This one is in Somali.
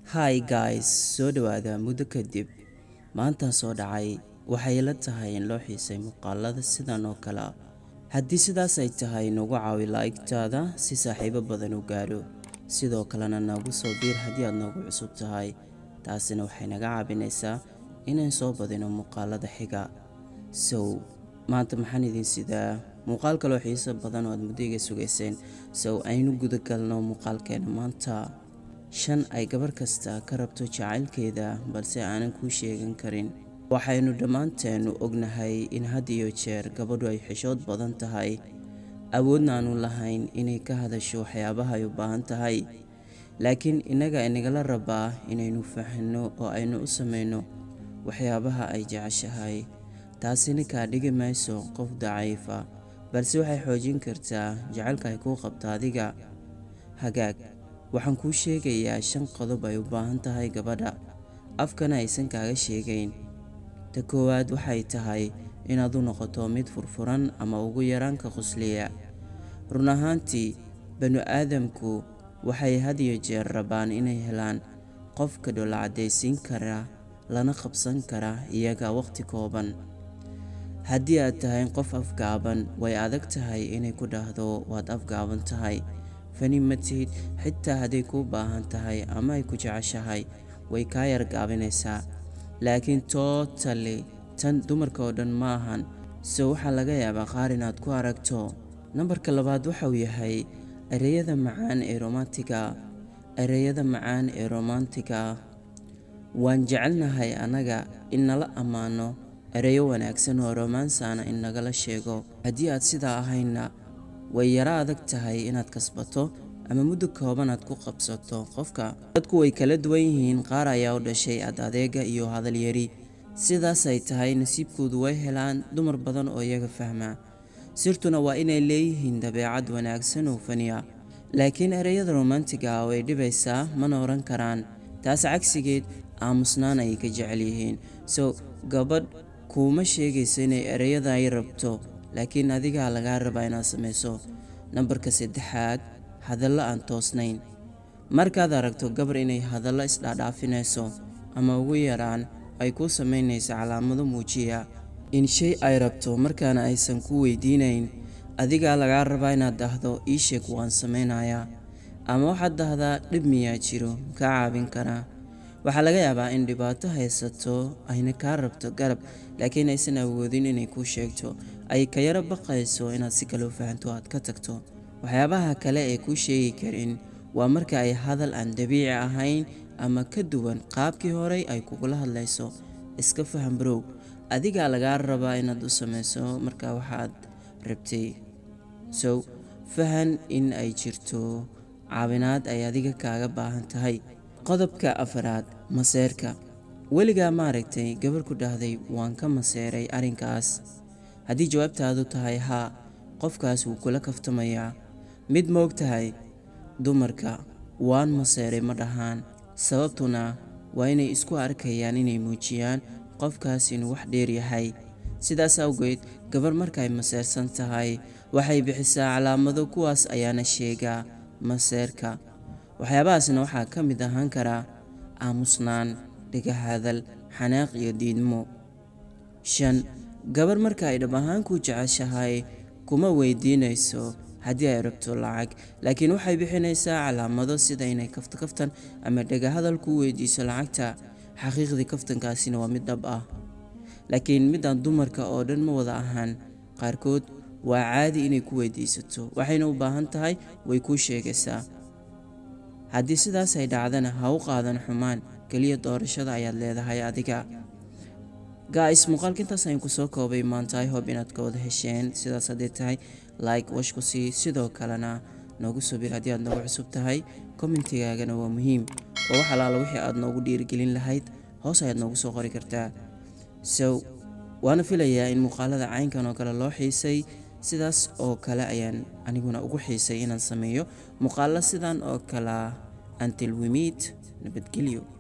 hi guys soo dhawaada muddo kadib maantaan soo dhacay waxay la tahay in loo xiisay muuqaalada sidan oo kale ah haddii sidaas ay tahay nagu caawi laa'igtaada si saaxiibo badan u gaadho sidoo kalena nagu soo biir haddii aad noogu cusub tahay taasina waxay naga caabinaysaa inaan soo badino muuqaalada xiga sow maanta maxaan idin sidaa muuqaal kaloo xiiso badan oo aad muddo iga sugayseen sow aynu gudagalno muuqaalkeena maanta shan ay gabar kasta ka rabto jacaylkeeda balse aanan kuu sheegan karin waxaynu dhammaanteenu ognahay in had iyo jeer gabadhu ay xishood badan tahay awoodna aanu lahayn inay ka hadasho waxyaabaha ay u baahan tahay laakiin innaga inagala rabaa inaynu fahanno oo aynu u samayno waxyaabaha ay jeceshahay taasina kaa dhigi mayso qof daciifa balse waxay xoojin kartaa jacaylka ay kuu qabto adiga hagaag waxaan kuu sheegayaa shan qodob ay u baahan tahay gabadha afkana aysan kaaga sheegayn ta koowaad waxay tahay inaad u noqoto mid furfuran ama ugu yaraanka qusliya run ahaantii banu aadamku waxay had iyo jeer rabaan inay helaan qofka dhola caddaysiin kara lana qabsan kara iyaga wakhti kooban haddii aad tahay qof afgaaban way adag tahay inay ku dhahdo waad afgaaban tahay fani ma tihid xitaa hadday kuu baahan tahay ama ay ku jeceshahay way kaa yargaabinaysaa laakiin tootali tan dumarka oo dhan ma ahan so waxaa laga yaabaa qaar inaad ku aragto nambarka labaad waxauu yahay ereyada macaan ee romantiga ereyada macaan ee romantiga waan jecelnahay annaga in nala ammaano ereyo wanaagsan oo romansana in nagala sheego haddii aad sidaa ahayna way yaro adag tahay inaad kasbato ama muddo kooban aad ku qabsato qofka dadku way kala duwan yihiin qaar ayaa u dhashay ad adeega iyo hadal yari sidaasay tahay nasiibkoodu way helaan dumar badan oo iyaga fahmaa sirtuna waa inay leeyihiin dabeecad wanaagsan oo faniya laakiin ereyada romantiga ah way dhibaysaa mana oran karaan taas cagsigeed aamusnaan ayay ka jecel yihiin so gabadh kuuma sheegayso inay ereyada ay rabto laakiin adigaa lagaa rabaa inaad samayso nambarka saddexaad hadallo aan toosnayn markaad aragto gabar inay hadallo isdhaadhaafinayso ama ugu yaraan ay kuu samaynayso calaamado muujiya in shay ay rabto markaana aysan ku weydiinayn adigaa lagaa rabaa inaad dhahdo ii sheeg waan samaynayaa ama waxaad dhahdaa dhib miyaa jiro kaa caabin karaa waxaa laga yaabaa in dhibaato haysato ayna kaa rabto garab laakiin aysan awoodin inay kuu sheegto ay ka yaro baqayso inaad si kale u fahanto aad ka tagto waxyaabaha kale ee kuu sheegi karin waa marka ay hadal aan dabiici ahayn ama ka duwan qaabkii horey ay kugula hadlayso iska faham barow adigaa lagaa rabaa inaad u samayso markaa waxaad rabtay sow fahan in ay jirto caawinaad ay adiga kaaga baahan tahay qodobka afaraad maseerka weligaa maaragtay gabar ku dhahday waan ka maseeray arrinkaas haddii jawaabtaadu tahay haa qofkaas wuu kula kaftamayaa mid moog tahay dumarka waan maseeray ma dhahaan sababtuna waa inay isku arkayaan inay muujiyaan qofkaas inuu wax dheer yahay sidaas awgeed gabar markaay maseersan tahay waxay bixisaa calaamado kuwaas ayaana sheegaa maseerka waxyaabahaasna waxaa ka mid ahaan karaa aamusnaan dhigahadal xanaaq iyo diidmo shan gabar marka ay dhab ahaan ku jeceshahay kuma weydiinayso haddii ay rabto lacag laakiin waxay bixinaysaa calaamado sida inay kafto kaftan ama dhegahadal ku weydiiso lacagta xaqiiqdii kaftankaasina waa mid dhab ah laakiin midaan dumarka oo dhan ma wada ahaan qaarkood waa caadi inay ku weydiisato waxayna u baahan tahay way kuu sheegaysaa haddii sidaas ay dhacdana ha u qaadan xumaan keliya doorashada ayaad leedahay adiga gaais muuqaalka intaas ayaan kusoo koobay maanta i hob inaad ka wada hesheen sidaas haddee tahay like wash ku sii sidoo kalena noogu soo bir haddii aad noogu cusub tahay kommentigaagana waa muhiim oo wax alaala wixii aad noogu dhiirigelin lahayd hoos ayaad noogu soo qori kartaa so waana filayaa in muuqaalada caynkan oo kale loo xiisay sidaas oo kale ayaan aniguna ugu xiisay inaan sameeyo muuqaalo sidan oo kala until we meet nabadgelyo